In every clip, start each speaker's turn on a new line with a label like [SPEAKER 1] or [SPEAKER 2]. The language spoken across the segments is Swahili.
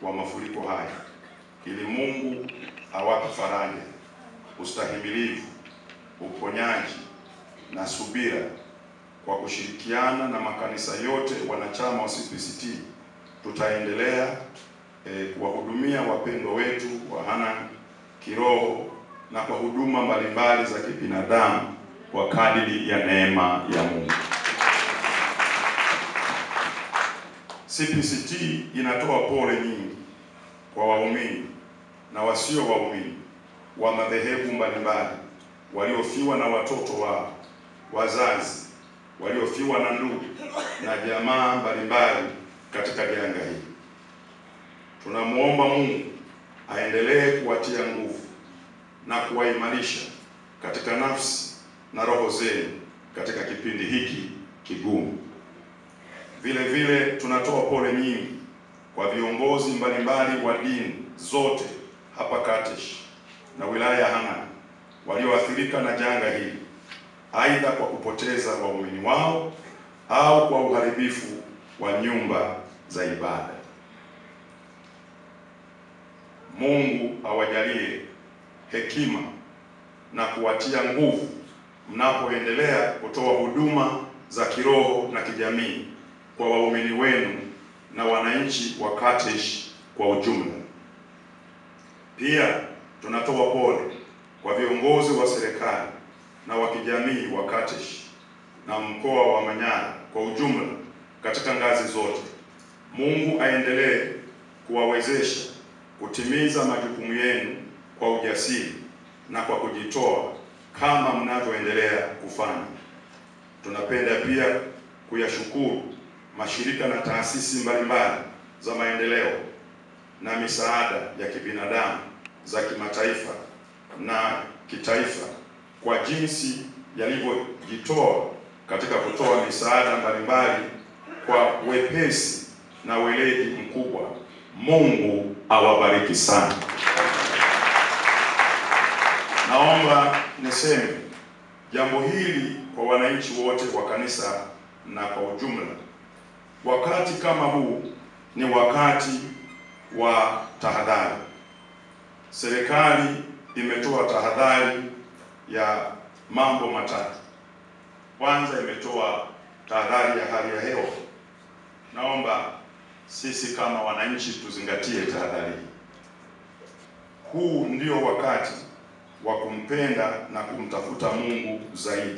[SPEAKER 1] wa mafuriko haya, ili Mungu awape faraja, ustahimilivu, uponyaji na subira kwa kushirikiana na makanisa yote wanachama wa CPCT tutaendelea eh, kuwahudumia wapendwa wetu wa Hanang' kiroho na kwa huduma mbalimbali za kibinadamu kwa kadiri ya neema ya Mungu. CPCT inatoa pole nyingi kwa waumini na wasio waumini wa madhehebu mbalimbali waliofiwa na watoto wao, wazazi waliofiwa na ndugu na jamaa mbalimbali katika janga hili. Tunamwomba Mungu aendelee kuwatia nguvu na kuwaimarisha katika nafsi na roho zenu katika kipindi hiki kigumu. Vile vile tunatoa pole nyingi kwa viongozi mbalimbali wa dini zote hapa Katesh na wilaya ya Hanang' walioathirika na janga hili, aidha kwa kupoteza waumini wao au kwa uharibifu wa nyumba za ibada. Mungu awajalie hekima na kuwatia nguvu mnapoendelea kutoa huduma za kiroho na kijamii kwa waumini wenu na wananchi wa Katesh kwa ujumla. Pia tunatoa pole kwa viongozi wa serikali na wa kijamii wa Katesh na mkoa wa Manyara kwa ujumla katika ngazi zote. Mungu aendelee kuwawezesha kutimiza majukumu yenu kwa ujasiri na kwa kujitoa kama mnavyoendelea kufanya. Tunapenda pia kuyashukuru mashirika na taasisi mbalimbali za maendeleo na misaada ya kibinadamu za kimataifa na kitaifa kwa jinsi yalivyojitoa katika kutoa misaada mbalimbali kwa wepesi na weledi mkubwa. Mungu awabariki sana. Naomba niseme jambo hili kwa wananchi wote wa kanisa na kwa ujumla. Wakati kama huu ni wakati wa tahadhari. Serikali imetoa tahadhari ya mambo matatu. Kwanza, imetoa tahadhari ya hali ya hewa. Naomba sisi kama wananchi tuzingatie tahadhari hii. Huu ndio wakati wa kumpenda na kumtafuta Mungu zaidi.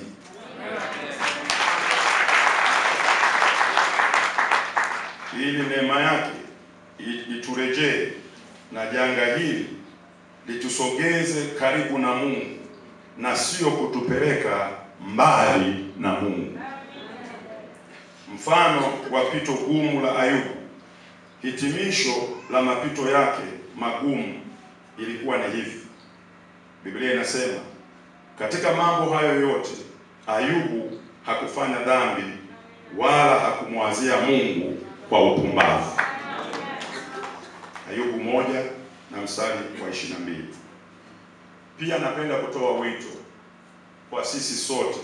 [SPEAKER 1] Ili neema yake iturejee na janga hili litusogeze karibu na Mungu na sio kutupeleka mbali na Mungu. Mfano wa pito gumu la Ayubu, hitimisho la mapito yake magumu ilikuwa ni hivi. Biblia inasema katika mambo hayo yote Ayubu hakufanya dhambi wala hakumwazia Mungu kwa upumbavu. Ayubu moja na mstari wa ishirini na mbili. Pia napenda kutoa wito kwa sisi sote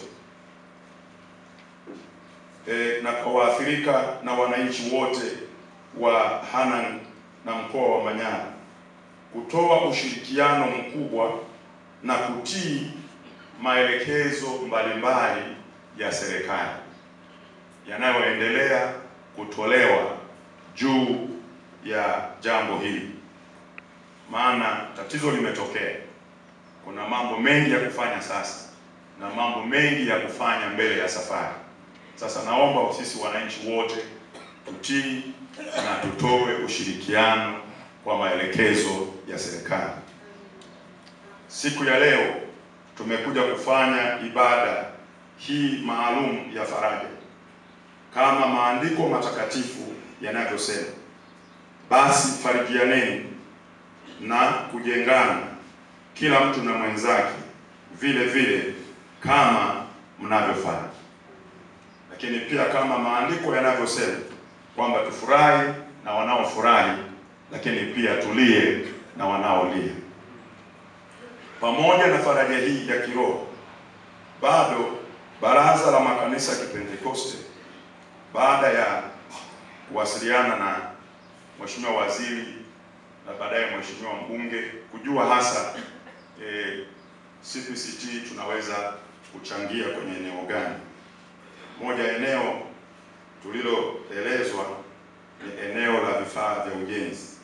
[SPEAKER 1] e, na kwa waathirika na wananchi wote wa Hanang' na mkoa wa Manyara kutoa ushirikiano mkubwa na kutii maelekezo mbalimbali ya serikali yanayoendelea kutolewa juu ya jambo hili, maana tatizo limetokea. Kuna mambo mengi ya kufanya sasa na mambo mengi ya kufanya mbele ya safari. Sasa naomba sisi wananchi wote tutii na tutoe ushirikiano kwa maelekezo ya serikali. Siku ya leo tumekuja kufanya ibada hii maalum ya faraja kama maandiko matakatifu yanavyosema, basi farijianeni na kujengana kila mtu na mwenzake vile vile kama mnavyofanya. Lakini pia kama maandiko yanavyosema kwamba tufurahi na wanaofurahi, lakini pia tulie na wanaolia. Pamoja na faraja hii ya kiroho, bado Baraza la Makanisa ya Kipentekoste baada ya kuwasiliana na Mheshimiwa Waziri na baadaye mheshimiwa mbunge kujua hasa eh, CPCT tunaweza kuchangia kwenye eneo gani. Moja eneo tuliloelezwa ni eneo la vifaa vya ujenzi.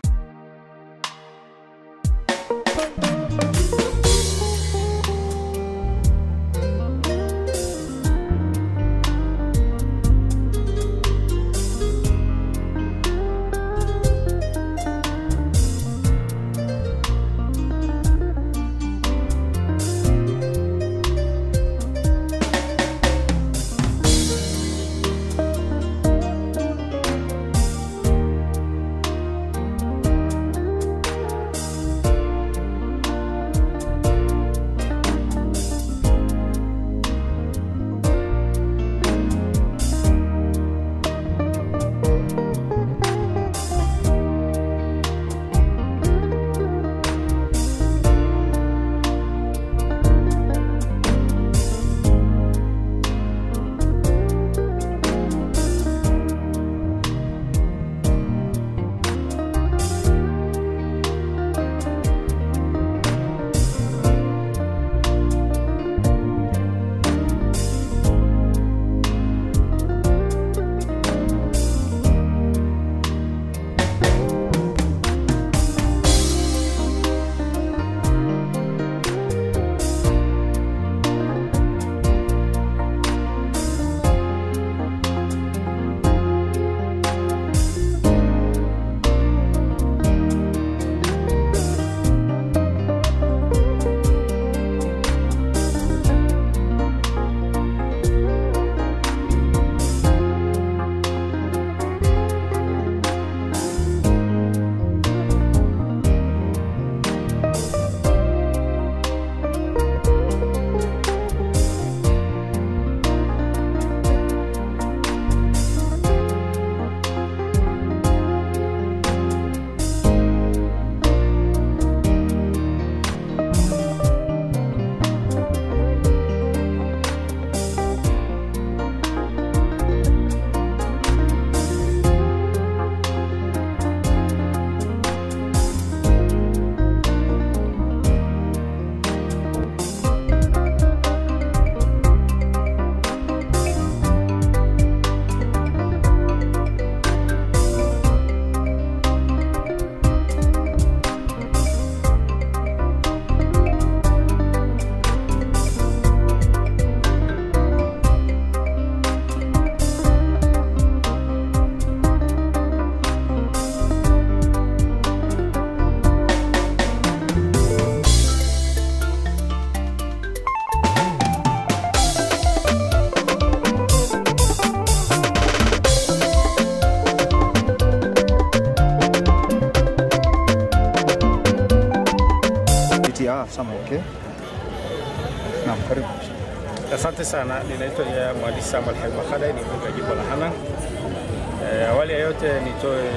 [SPEAKER 2] Ah, sama okay. Naam, karibu.
[SPEAKER 3] Asante sana, ninaitwa ya mhandisi Samuel Haima Khadai, ni mbunge wa jimbo la Hanang. E, awali ya yote nitoe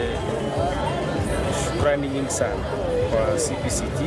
[SPEAKER 3] shukrani nyingi sana kwa CPCT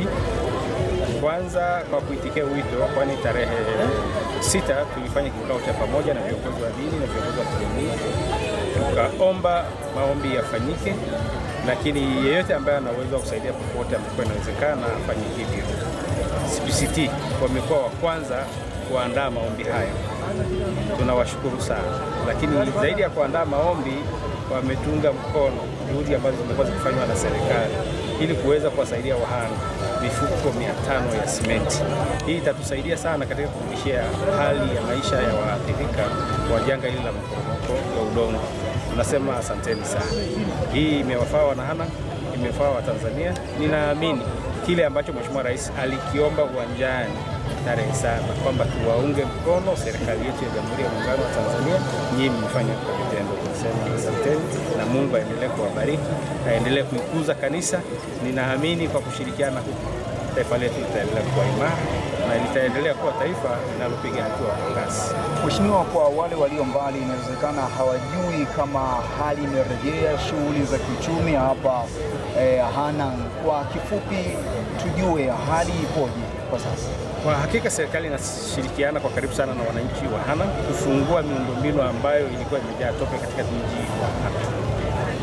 [SPEAKER 3] kwanza kwa kuitikia wito, kwani tarehe sita tulifanya kikao cha pamoja na viongozi wa dini na viongozi wa kijamii, tukaomba maombi yafanyike, lakini yeyote ambaye ana uwezo wa kusaidia popote ambapo inawezekana afanye hivyo. CPCT wamekuwa wa kwanza kuandaa maombi haya, tunawashukuru sana, lakini zaidi ya kuandaa maombi wametunga mkono juhudi ambazo zimekuwa zikifanywa na serikali ili kuweza kuwasaidia wahanga mifuko mia tano ya simenti. Hii itatusaidia sana katika kurudishia hali ya maisha ya waathirika wa janga hili la maporomoko ya udongo. Tunasema asanteni sana. Hii imewafaa wanahanang, imefaa Watanzania. Ninaamini kile ambacho Mheshimiwa Rais alikiomba uwanjani tarehe saba kwamba tuwaunge mkono serikali yetu ya Jamhuri ya Muungano wa Tanzania, nyinyi mmefanya kwa vitendo. Tunasema asanteni na Mungu aendelee kuwabariki, aendelee kuikuza kanisa. Ninaamini kwa kushirikiana huku taifa letu litaendelea kuwa imara na litaendelea kuwa taifa linalopiga hatua kwa kasi.
[SPEAKER 2] Mheshimiwa, kwa wale walio mbali, inawezekana hawajui kama hali imerejea shughuli za kiuchumi hapa eh, Hanang. Kwa kifupi, tujue hali ipoje kwa sasa?
[SPEAKER 3] Kwa hakika serikali inashirikiana kwa karibu sana na wananchi wa Hanang kufungua miundombinu ambayo ilikuwa imejaa tope katika mji wa Hanang.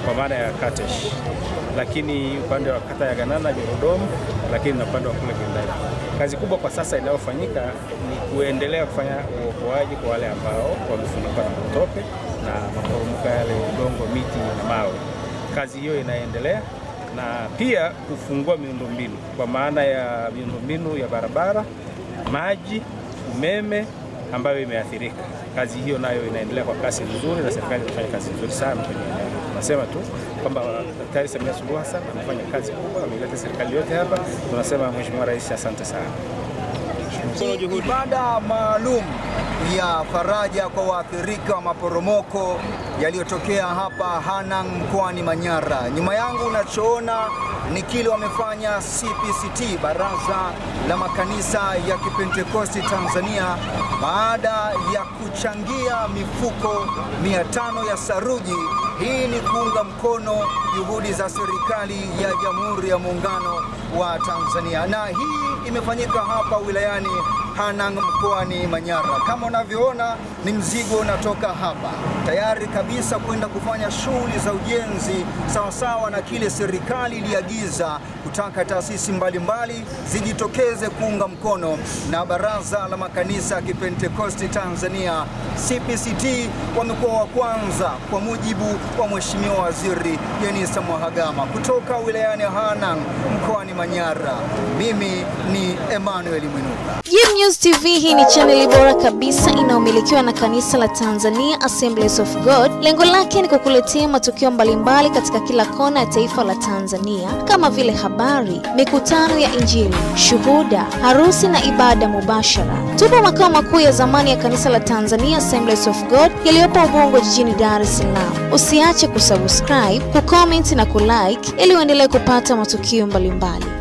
[SPEAKER 3] kwa maana ya Katesh, lakini upande wa kata ya Ganana Jorodom, lakini na upande wa kule Gendai. Kazi kubwa kwa sasa inayofanyika ni kuendelea kufanya uokoaji kwa wale ambao wamefunikwa na matope na maporomoko yale ya udongo, miti na mawe. Kazi hiyo inaendelea na pia kufungua miundombinu kwa maana ya miundombinu ya barabara, maji, umeme ambayo imeathirika. Kazi hiyo nayo inaendelea kwa kasi nzuri na serikali inafanya kazi nzuri sana kwenye eneo hilo. Tunasema tu kwamba Daktari Samia Suluhu Hassan amefanya kazi kubwa, ameleta serikali yote hapa. Tunasema Mheshimiwa Rais, asante sana.
[SPEAKER 2] Ibada maalum ya faraja kwa waathirika wa maporomoko yaliyotokea hapa Hanang mkoani Manyara. Nyuma yangu unachoona ni kile wamefanya CPCT, Baraza la Makanisa ya Kipentekosti Tanzania, baada ya kuchangia mifuko 500 ya saruji. Hii ni kuunga mkono juhudi za serikali ya Jamhuri ya Muungano wa Tanzania, na hii imefanyika hapa wilayani Hanang mkoani Manyara. Kama unavyoona ni mzigo unatoka hapa tayari kabisa kwenda kufanya shughuli za ujenzi sawasawa na kile serikali iliagiza kutaka taasisi mbalimbali zijitokeze kuunga mkono, na Baraza la Makanisa ya Kipentekosti Tanzania CPCT wamekuwa wa kwanza kwa mujibu wa Mheshimiwa Waziri Jenista Mhagama kutoka wilayani Hanang mkoani Manyara. Mimi ni Emmanuel Mwinuka.
[SPEAKER 4] Jim News TV hii ni chaneli bora kabisa inayomilikiwa na kanisa la Tanzania Assemblies of God. Lengo lake ni kukuletea matukio mbalimbali katika kila kona ya taifa la Tanzania kama vile habari, mikutano ya Injili, shuhuda, harusi na ibada mubashara. Tupo makao makuu ya zamani ya kanisa la Tanzania Assemblies of God yaliyopo Ubungo jijini Dar es Salaam. Usiache kusubscribe, kucomment na kulike ili uendelee kupata matukio mbalimbali.